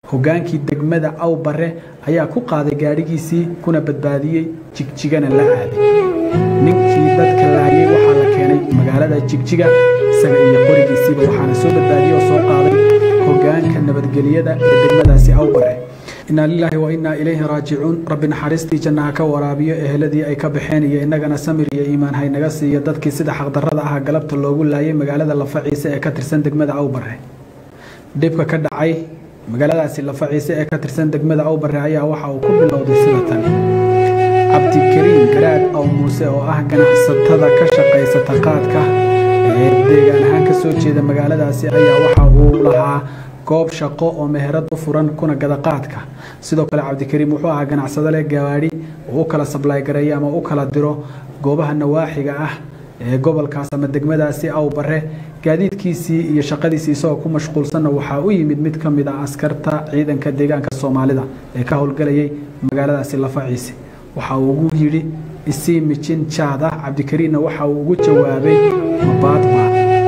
hogaankii degmada awbare ayaa ku qaaday gaadhigiisii kuna badbaadiyey jigjigana la aaday ninkii dadka laayay waxaa la keenay magaalada jigjiga isaga iyo qorigiisiiba waxaana soo badbaadiyey oo soo qaaday hogaanka nabadgelyada ee degmadaasi awbare inaa lilaahi wa innaa ilayhi raajicuun rabbi naxariistii jannaha ka waraabiyo eheladii ay ka baxeen iyo innagana samir iyo iimaan haynaga siiyo dadkii sida xaqdarrada ah galabta loogu laayay magaalada lafaciise ee ka tirsan degmada awbare dhibka ka dhacay magaaladaasi lafaciise ee ka tirsan degmada awbare ayaa waxa uu ku bilowday sida tan cabdikariim garaad aw muuse oo ah ganacsatada ka shaqaysata qaadka ee deegaan ahaan ka soo jeeda magaaladaasi ayaa waxa uu lahaa goob shaqo oo meherad u furan kuna gada qaadka sidoo kale cabdikariim wuxuu ahaa ganacsado leh gawaadhi oo u kala sablaay gareeya ama u kala diro goobaha nawaaxiga ah ee gobolkaas ama degmadaasi awbare gaadiidkiisii iyo shaqadiisii isagoo ku mashquulsanna waxaa u yimid mid ka mid ah askarta ciidanka deegaanka soomaalida ee ka howlgalayay magaaladaasi lafaciise waxa uu ugu yidhi isii mijin jaada cabdikariimna waxa uu ugu jawaabay mabaadbaa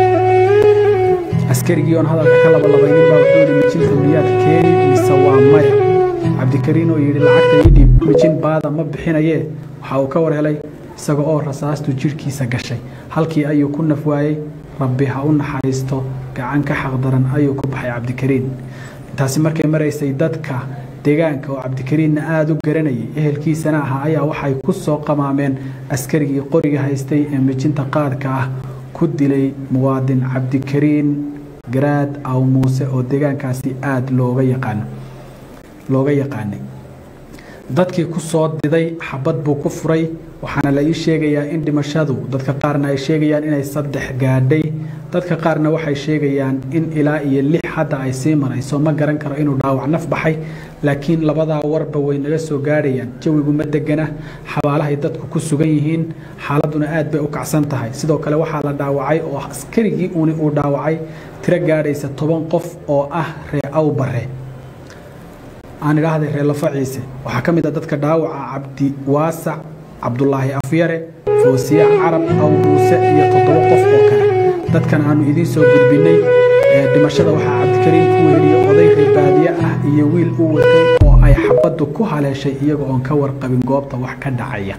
askarigii oon hadalka ka labalabaynin baa wuxuu yidhi mijinta miyaad keeni mise waa maya cabdikariin oo yidhi lacagta ii dhiib mijin baada ma bixinayee waxa uu ka war helay isaga oo rasaastu jidhkiisa gashay halkii ayuu ku naf waayey rabbi ha u naxariisto gacan ka xaqdaran ayuu ku baxay cabdikariin intaasi markay maraysay dadka deegaanka oo cabdikariinna aada u garanayay ehelkiisana ahaa ayaa waxay ku soo qamaameen askarigii qoriga haystay ee mijinta qaadka ah ku dilay muwaadin cabdikariin garaad aw muuse oo deegaankaasi aada looga yaqaano looga yaqaanay dadkii ku soo diday xabad buu ku furay waxaana la ii sheegayaa in dhimashadu dadka qaarna ay sheegayaan inay saddex gaadhay dadka qaarna waxay sheegayaan in ilaa iyo lix hadda ay sii marayso ma garan karo inuu dhaawac naf baxay laakiin labadaa warba way naga soo gaadhayaan jawigu ma degana xabaalahay dadku ku sugan yihiin xaaladuna aad bay u kacsan tahay sidoo kale waxaa la dhaawacay oo askarigii uuni uu dhaawacay tiro gaadhaysa toban qof oo ah ree awbare aan idhaahday reer lafaciise waxaa ka mid ah dadka dhaawaca cabdi waasac cabdulaahi afyare foosiye carab aw muuse iyo toddoba qof oo kale dadkan aanu idiin soo gudbinay dhimashada waxaa cabdikariim ku weeliye oday reebaadiye ah iyo wiil u watay oo ay xabaddu ku haleeshay iyaga oon ka warqabin goobta wax ka dhacaya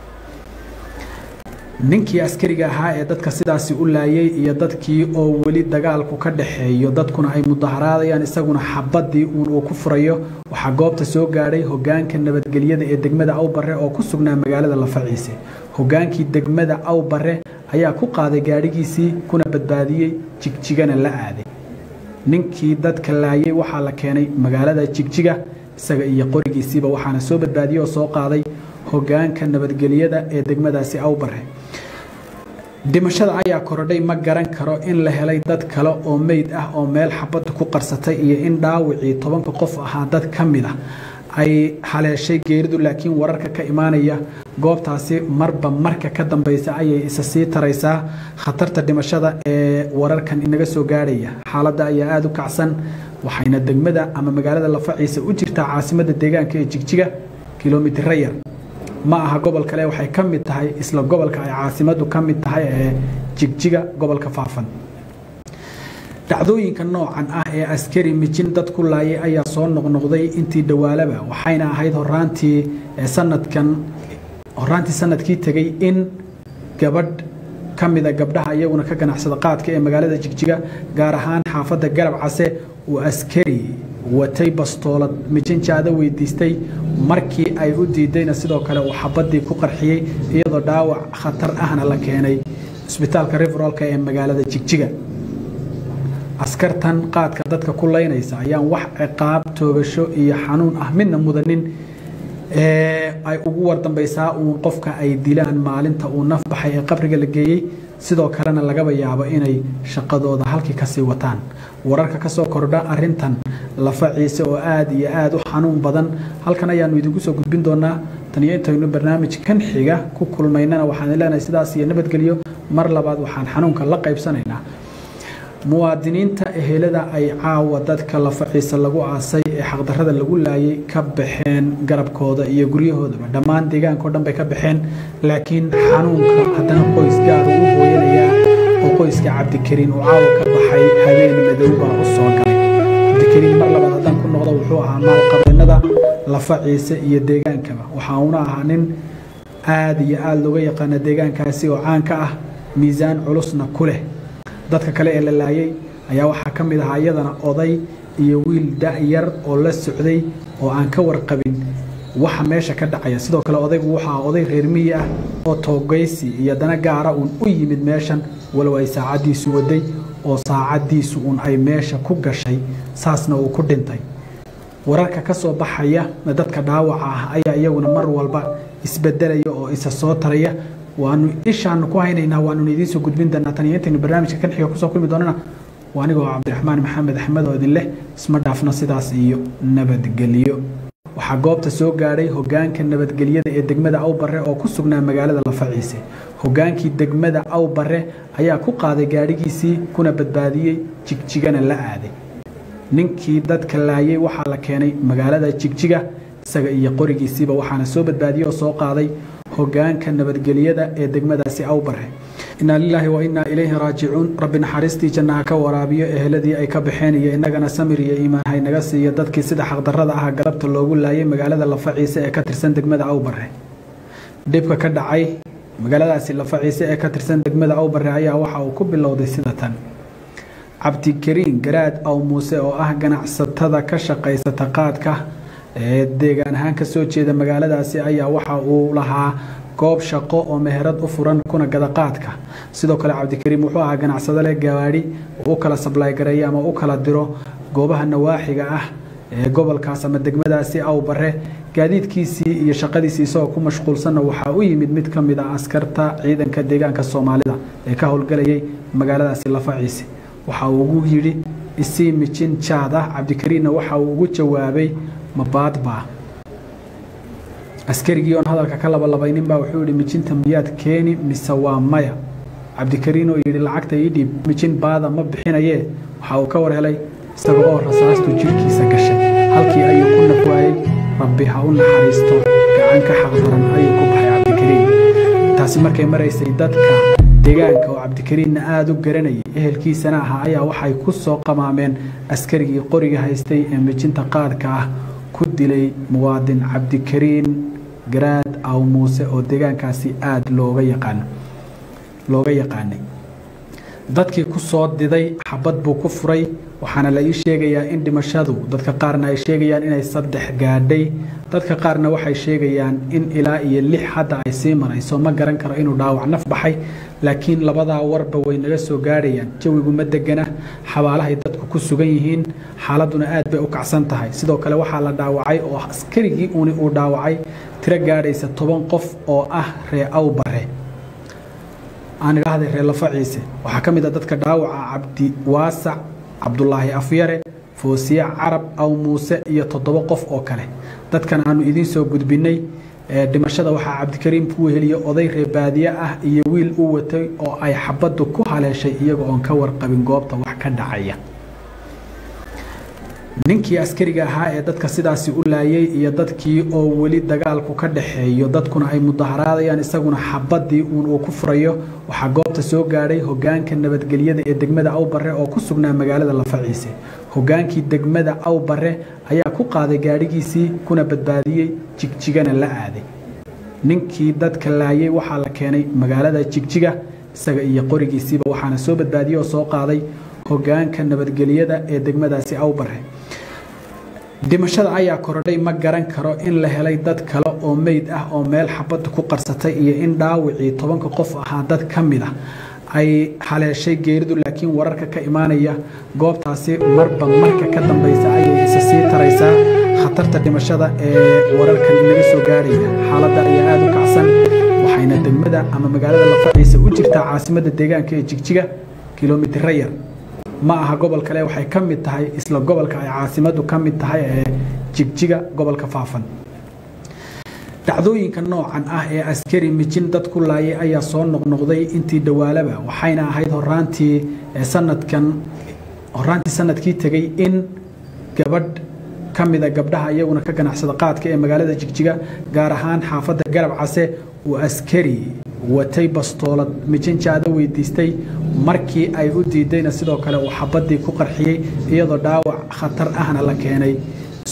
ninkii askariga ahaa ee dadka sidaasi u laayay iyo dadkii oo weli dagaalku ka dhaxeeyo dadkuna ay mudaharaadayaan isaguna xabadii uun uu ku furayo waxaa goobta soo gaadhay hogaanka nabadgelyada ee degmada awbare oo ku sugnaa magaalada lafaciise hogaankii degmada awbare ayaa ku qaaday gaadhigiisii kuna badbaadiyey jigjigana la aaday ninkii dadka laayay waxaa la keenay magaalada jigjiga isaga iyo qorigiisiiba waxaana soo badbaadiyey oo soo qaaday hogaanka nabadgelyada ee degmadaasi awbare dhimashada ayaa korodhay ma garan karo in la helay dad kale oo meyd ah oo meel xabadda ku qarsatay iyo in dhaawicii tobanka qof ahaa dad ka mid ah ay haleeshay geeridu laakiin wararka ka imaanaya goobtaasi marba marka ka dambeysa ayay isa sii taraysaa khatarta dhimashada ee wararkan inaga soo gaadhaya xaaladda ayaa aada u kacsan waxayna degmada ama magaalada lafaciisa u jirtaa caasimadda deegaanka ee jigjiga kilomitira yar ma aha gobol kale waxay ka mid tahay isla gobolka ay caasimadu ka mid tahay ee jigjiga gobolka faafan dhacdooyinka noocan ah ee askari mijin dad ku laayay ayaa soo noqnoqday intii dhawaalaba waxayna ahayd horaantii sanadkan horaantii sanadkii tegey in gabadh ka mida gabdhaha iyaguna ka ganacsada qaadka ee magaalada jigjiga gaar ahaan xaafadda garab case uu askari watay bastoolad mijinjaada weydiistay markii ay u diidayna sidoo kale uu xabadii ku qarxiyey iyadoo dhaawac khatar ahna la keenay isbitaalka riverolka ee magaalada jigjiga askartan qaadka dadka ku laynaysa ayaan wax ciqaab toogasho iyo xanuun ah midna mudanin ay ugu wardambaysaa uun qofka ay dilaan maalinta uu naf baxay ee qabriga la geeyey sidoo kalena lagaba yaabo inay shaqadooda halkii kasii wataan wararka kasoo kordha arintan lafaciise oo aada iyo aada u xanuun badan halkan ayaanu idinku soo gudbin doonaa taniyo intaynu barnaamij kan xiga ku kulmaynana waxaan leenahay sidaas iyo nabadgelyo mar labaad waxaan xanuunka la qaybsanaynaa muwaadiniinta ehelada ay caawa dadka lafaciisa lagu aasay ee xaqdarada lagu laayay ka baxeen garabkooda iyo guryahoodaba dhammaan deegaanka o dhan bay ka baxeen laakiin xanuunka haddana qoys gaar ugu hooyanayaa oo qoyska cabdikariin uu caawa ka baxay habeen madow baa u soo galay cabdikariin mar labaad haddaan ku noqdo wuxuu ahaa maalqabeennada lafa ciise iyo deegaankaba waxa uuna ahaa nin aada iyo aada looga yaqaana deegaankaasi oo caan ka ah miisaan culusna ku leh dadka kale ee la laayay ayaa waxaa ka mid ahaa iyadana oday iyo wiil da-yar oo la socday oo aan ka warqabin waxa meesha ka dhacaya sidoo kale odaygu waxaa oday reer miyi ah oo toogaysi iyo dana gaara uun u yimid meeshan walow ay saacaddiisu waday oo saacaddiisu uun ay meesha ku gashay saasna uu ku dhintay wararka ka soo baxaya dadka dhaawaca ah ayaa iyaguna mar walba isbedelaya oo isa soo taraya waanu ishaanu ku haynaynaa waanuna idiin soo gudbin doonaa tan iyo intaynu barnaamijka kan xiga kusoo kulmi doonana waa anigoo cabdiraxmaan maxamed axmed oo idin leh isma dhaafna sidaas iyo nabadgelyo waxaa goobta soo gaadhay hogaanka nabadgelyada ee degmada awbare oo ku sugnaa magaalada lafaciise hogaankii degmada awbare ayaa ku qaaday gaadhigiisii kuna badbaadiyey jigjigana la aaday ninkii dadka laayay waxaa la keenay magaalada jigjiga isaga iyo qorigiisiiba waxaana soo badbaadiyey oo soo qaaday hogaanka nabadgelyada ee degmadaasi awbare inaa lilaahi wa innaa ilayhi raajicuun rabbi naxariistii jannaha ka waraabiyo eheladii ay ka baxeen iyo innagana samir iyo iimaan haynaga siiyo dadkii sida xaqdarrada ah galabta loogu laayay magaalada lafaciise ee ka tirsan degmada awbare dhibka ka dhacay magaaladaasi lafaciise ee ka tirsan degmada awbare ayaa waxa uu ku bilowday sida tan cabdikariin garaad aw muuse oo ah ganacsatada ka shaqaysata qaadka ee deegaan ahaan ka soo jeeda magaaladaasi ayaa waxa uu lahaa goob shaqo oo meherad u furan kuna gada qaadka sidoo kale cabdikariim wuxuu ahaa ganacsado leh gawaadhi uu u kala sablaay gareeyo ama u kala diro goobaha nawaaxiga ah ee gobolkaas ama degmadaasi awbare gaadiidkiisii iyo shaqadiisii isagoo ku mashquulsanna waxaa u yimid mid ka mid ah askarta ciidanka deegaanka soomaalida ee ka howlgalayay magaaladaasi lafaciise waxa uu ugu yidhi isii mijin jaad ah cabdikariinna waxa uu ugu jawaabay mabaadbaa askarigii oon hadalka ka labalabayninbaa wuxuu yidhi mijinta miyaad keeni mise waa maya cabdikariin oo yidhi lacagta ii dhiib mijin baada ma bixinayee waxa uu ka war helay isaga oo rasaastu jidhkiisa gashay halkii ayuu ku nafwaayey rabbi ha u naxariisto gacan ka xaqdaran ayuu ku baxay cabdikariin taasi markay maraysay dadka deegaanka oo cabdikariinna aada u garanayay ehelkiisana ahaa ayaa waxay ku soo qamaameen askarigii qoriga haystay ee mijinta qaadka ah ku dilay muwaadin cabdikariin garaad aw muuse oo deegaankaasi aada looga yaqaan looga yaqaanay dadkii ku soo diday xabad buu ku furay waxaana la ii sheegayaa in dhimashadu dadka qaarna ay sheegayaan inay saddex gaadhay dadka qaarna waxay sheegayaan in ilaa iyo lix hadda ay sii marayso ma garan karo inuu dhaawac naf baxay laakiin labadaa warba way naga soo gaadhayaan jawigu ma degana xabaalahay dadku ku sugan yihiin xaaladuna aad bay u kacsan tahay sidoo kale waxaa la dhaawacay oo askarigii uni uu dhaawacay tiro gaadhaysa toban qof oo ah ree awbare aan idhaahday reer lafaciise waxaa ka mid a dadka dhaawaca cabdi waasac cabdulaahi afyare foosiye carab aw muuse iyo toddoba qof oo kale dadkan aanu idiin soo gudbinay dhimashada waxaa cabdikariim ku weheliye oday reebaadiye ah iyo wiil u watay oo ay xabaddu ku haleeshay iyaga oon ka warqabin goobta wax ka dhacaya ninkii askariga ahaa ee dadka sidaasi u laayay iyo dadkii oo weli dagaalku ka dhaxeeyo dadkuna ay mudaharaadayaan isaguna xabadii uun uu ku furayo waxaa goobta soo gaadhay hogaanka nabadgelyada ee degmada awbare oo ku sugnaa magaalada lafaciise hogaankii degmada awbare ayaa ku qaaday gaadhigiisii kuna badbaadiyey jigjigana la aaday ninkii dadka laayay waxaa la keenay magaalada jigjiga isaga iyo qorigiisiiba waxaana soo badbaadiyey oo soo qaaday hogaanka nabadgelyada ee degmadaasi awbare dhimashada ayaa korodhay ma garan karo in la helay dad kale oo meyd ah oo meel xabadda ku qarsatay iyo in dhaawicii tobanka qof ahaa dad ka mid ah ay haleeshay geeridu laakiin wararka ka imaanaya goobtaasi marba marka ka dambaysa ayay isa sii taraysaa khatarta dhimashada ee wararkan inaga soo gaadhaya xaaladda ayaa aada u kacsan waxayna degmada ama magaalada lafaciisa u jirtaa caasimadda deegaanka ee jigjiga kilomitira yar ma aha gobol kale waxay ka mid tahay isla gobolka ay caasimadu ka mid tahay ee jigjiga gobolka faafan dhacdooyinka noocan ah ee askari mijin dad ku laayay ayaa soo noqnoqday intii dhawaalaba waxayna ahayd horaantii sanadkan horaantii sanadkii tegey in gabadh ka mida gabdhaha iyaguna ka ganacsada qaadka ee magaalada jigjiga gaar ahaan xaafadda garab case uu askari watay bastoolad mijinjaada weydiistay markii ay u diidayna sidoo kale uu xabadii ku qarxiyey iyadoo dhaawac khatar ahna la keenay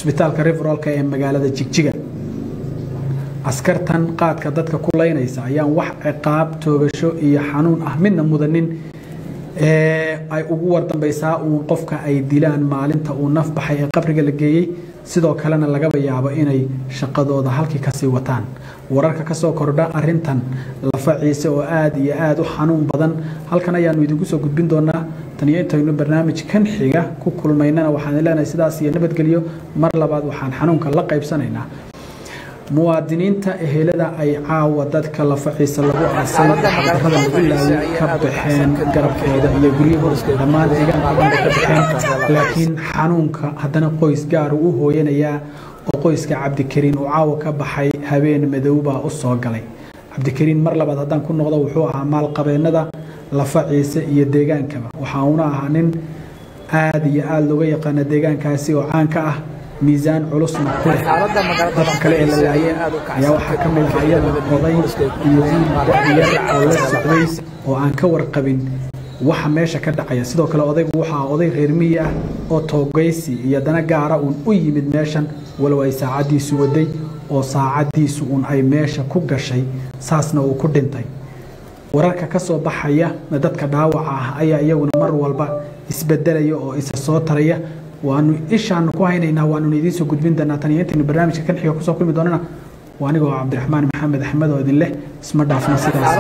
cusbitaalka riverolka ee magaalada jigjiga askartan qaadka dadka ku laynaysa ayaan wax ciqaab toogasho iyo xanuun ah midna mudanin ay ugu wardambaysaa uun qofka ay dilaan maalinta uu naf baxay ee qabriga la geeyey sidoo kalena lagaba yaabo inay shaqadooda halkii kasii wataan wararka kasoo kordha arintan lafa ciise oo aada iyo aada u xanuun badan halkan ayaanu idinku soo gudbin doonaa taniyo intaynu barnaamij kan xiga ku kulmaynana waxaan leenahay sidaas iyo nabadgelyo mar labaad waxaan xanuunka la qaybsanaynaa muwaadiniinta ehelada ay caawa dadka lafaciisa lagu aasay xaqdarada lagu laayay ka baxeen garabkooda iyo guryahooda dhammaan deegaanka dhan bay ka baxeen laakiin xanuunka haddana qoys gaar uu u hooyanayaa oo qoyska cabdikariin uu caawa ka baxay habeen madowbaa u soo galay cabdikariin mar labaad haddaan ku noqdo wuxuu ahaa maalqabeennada lafaciise iyo deegaankaba waxa uuna ahaa nin aada iyo aada looga yaqaana deegaankaasi oo caan ka ah miisaan culusna ku leh dadka kale ee la laayay ayaa waxaa ka mid ah iyada oday iyo wiil da'yar oo la socday oo aan ka warqabin waxa meesha ka dhacaya sidoo kale odaygu waxaa oday reer miyi ah oo toogaysi iyo dana gaara uun u yimid meeshan walow ay saacaddiisu waday oo saacaddiisu uun ay meesha ku gashay saasna uu ku dhintay wararka ka soo baxaya dadka dhaawaca ah ayaa iyaguna mar walba isbedelaya oo isa soo taraya waanu ishaanu ku haynaynaa waanuna idiin soo gudbin doonaa tan iyo intaynu barnaamijka kan xiga kusoo kulmi doonana waa anigoo cabdiraxmaan maxamed axmed oo idin leh isma dhaafna sidaas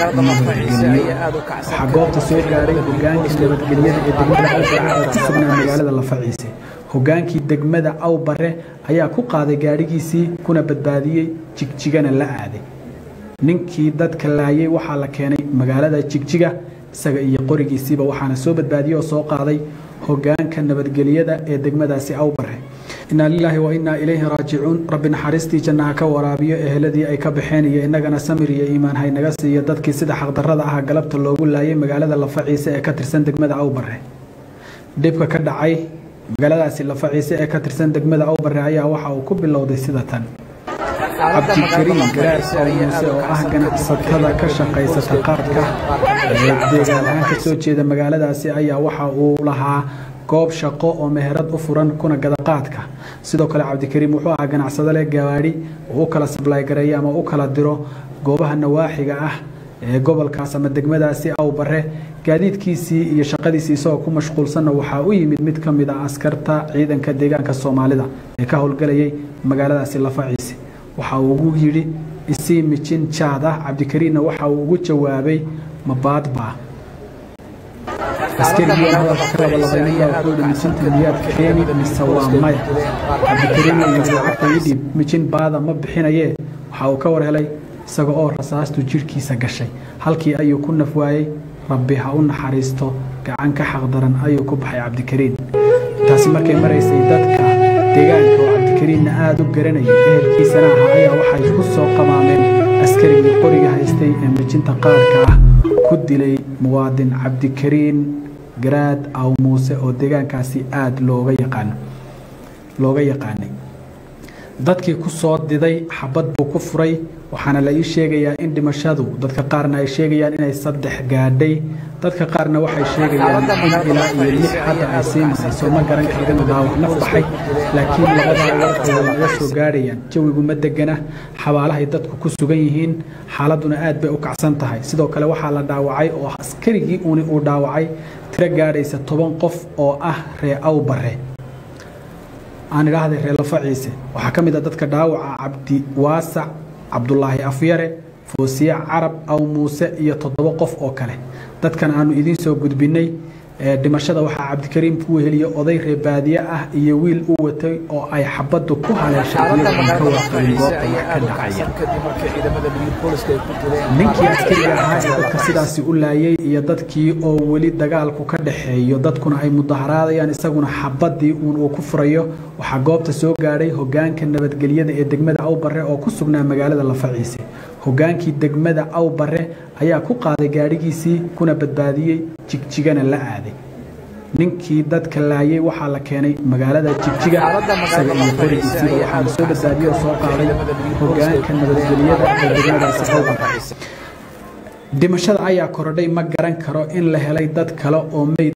waxaa goobta soo gaaray hogaankii nabadgelyada ee degmada awbare oo ku sugnaa magaalada lafaciise hogaankii degmada awbare ayaa ku qaaday gaadhigiisii kuna badbaadiyey jigjigana la aaday ninkii dadka laayay waxaa la keenay magaalada jigjiga isaga iyo qorigiisiiba waxaana soo badbaadiyey oo soo qaaday hogaanka nabadgelyada ee degmadaasi awbare inaa lilaahi wa innaa ilayhi raajicuun rabbi naxariistii jannaha ka waraabiyo eheladii ay ka baxeen iyo innagana samir iyo iimaan haynaga siiyo dadkii sida xaqdarrada ah galabta loogu laayay magaalada lafaciise ee ka tirsan degmada awbare dhibka ka dhacay magaaladaasi lafaciise ee ka tirsan degmada awbare ayaa waxa uu ku bilowday sida tan cabdikariin garaar oo muuse oo ah ganacsatada ka shaqaysata qaadka ee deegaan ahaan ka soo jeeda magaaladaasi ayaa waxa uu lahaa goob shaqo oo meherad u furan kuna gada qaadka sidoo kale cabdikariim wuxuu ahaa ganacsado leh gawaadhi oo u kala sablaygareeyo ama u kala diro goobaha nawaaxiga ah ee gobolkaas ama degmadaasi awbare gaadiidkiisii iyo shaqadiisii isagoo ku mashquulsanna waxaa u yimid mid ka mid ah askarta ciidanka deegaanka soomaalida ee ka howlgelayay magaaladaasi lafaciise waxa uu ugu yidhi isii mijin jaad ah cabdikariinna waxa uu ugu jawaabay mabaadbaa askarigii hadalka ka labalabaynaya wuxuu yidhi mijinta miyaad keeni mise waa maya cabdikariinna yidhi lacagta ii dhiib mijin baada ma bixinayee waxa uu ka war helay isaga oo rasaastu jidhkiisa gashay halkii ayuu ku naf waayey rabbi ha u naxariisto gacan ka xaqdaran ayuu ku baxay cabdikariin taasi markay maraysay dadka deegaanka oo cabdikariinna aada u garanayay ehelkiisana aha ayaa waxay ku soo qamaameen askarigii qoriga haystay ee mijinta qaadka ah ku dilay muwaadin cabdikariin garaad aw muuse oo deegaankaasi aada looga yaqaano looga yaqaanay dadkii ku soo diday xabad buu ku furay waxaana la ii sheegayaa in dhimashadu dadka qaarna ay sheegayaan inay saddex gaadhay dadka qaarna waxay sheegayaan in ilaa iyo lix hadda ay sii marayso ma garan karin dhaawac naf baxay laakiin labadaa warka way naga soo gaadhayaan jawigu ma degana xabaalahay dadku ku sugan yihiin xaaladuna aad bay u kacsan tahay sidoo kale waxaa la dhaawacay oo askarigii uni uu dhaawacay tiro gaadhaysa toban qof oo ah ree awbare aan idhaahday reer lafaciise waxaa ka mid a dadka dhaawaca cabdi waasac cabdulaahi afyare foosiye carab aw muuse iyo toddoba qof oo kale dadkan aanu idiin soo gudbinay dhimashada waxaa cabdikariim ku weheliya oday reebaadiye ah iyo wiil u watay oo ay xabaddu ku haleeshay iyagoon ka warqabin goobta wax ka dhacaya ninkii askariga ahaa ee dadka sidaasi u laayay iyo dadkii oo weli dagaalku ka dhaxeeyo dadkuna ay mudaharaadayaan isaguna xabaddii uun uu ku furayo waxaa goobta soo gaadhay hogaanka nabadgelyada ee degmada awbare oo ku sugnaa magaalada lafaciise hogaankii degmada awbare ayaa ku qaaday gaadhigiisii kuna badbaadiyey jigjigana la aaday ninkii dadka laayay waxaa la keenay magaalada jigjiga isaga iyo qorigiisiiba waxaana soo badbaadiyey oo soo qaaday hogaanka nabadgelyada ee degmadaasi awbare dhimashada ayaa korodhay ma garan karo in la helay dad kale oo meyd